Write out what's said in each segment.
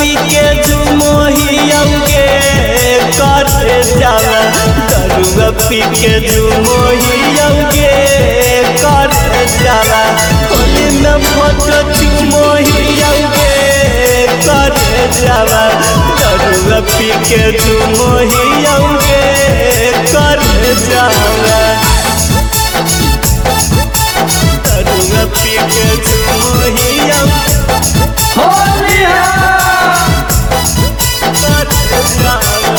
पी के झुमोहियौगे करे जाला दरुआ पी के झुमोहियौगे करे जाला होली में फोटो चुमोहियौगे करे जाला दरुआ पी के झुमोहियौगे करे जाला दरुआ पी के झुमोहियौगे होली है करे जाला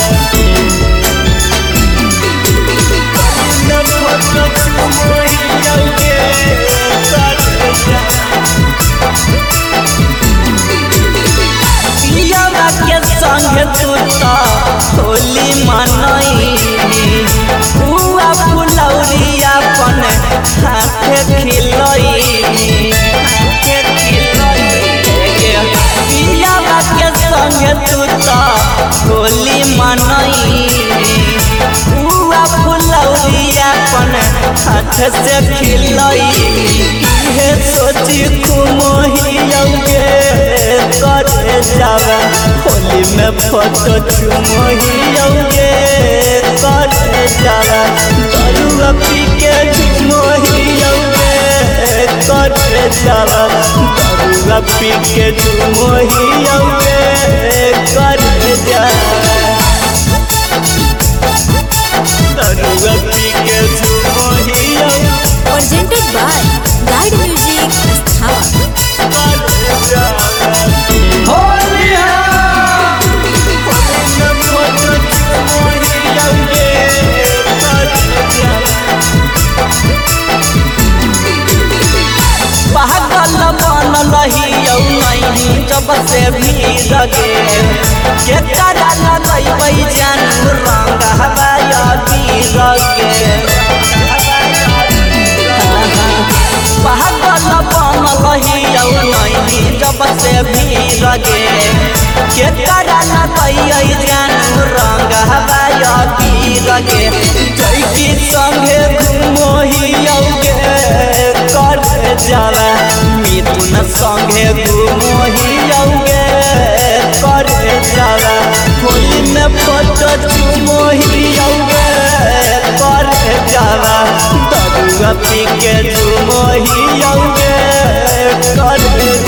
पियावा के संग तू तो होली मनई हुआ फुलौरिया अपन हाथे खिलई हाथे खिलई पियावा के संग तू तो होली मनई हुआ फुलौरिया अपन हाथ से खिलई इहे सोची कुमोहियौगे करे जावा होली में फोटो चुमोहियौगे करे जावा दरुआ पी के चुमोहियौगे करे जावा दरुआ पी के चुमोहियौगे करे जावा दरुआ पी के चुमोहियौगे presented by Guide Music Sthava. करे जावा होली है पागल बनल हियौ नहीं जब से भी लगे के करा लगै जानू रंग हवाया भी लगे पागल बनल हियौ नहीं जब से भी लगे के करा लगै जानू रंग हवाया भी लगे जैकी संगे घुमोहियौगे करे जाला मिथुन संगे घुमोहियौगे करे जाला होली में फोटो चुमोहियौगे करे जाला दरुआ पी के झुमोहियौगे करे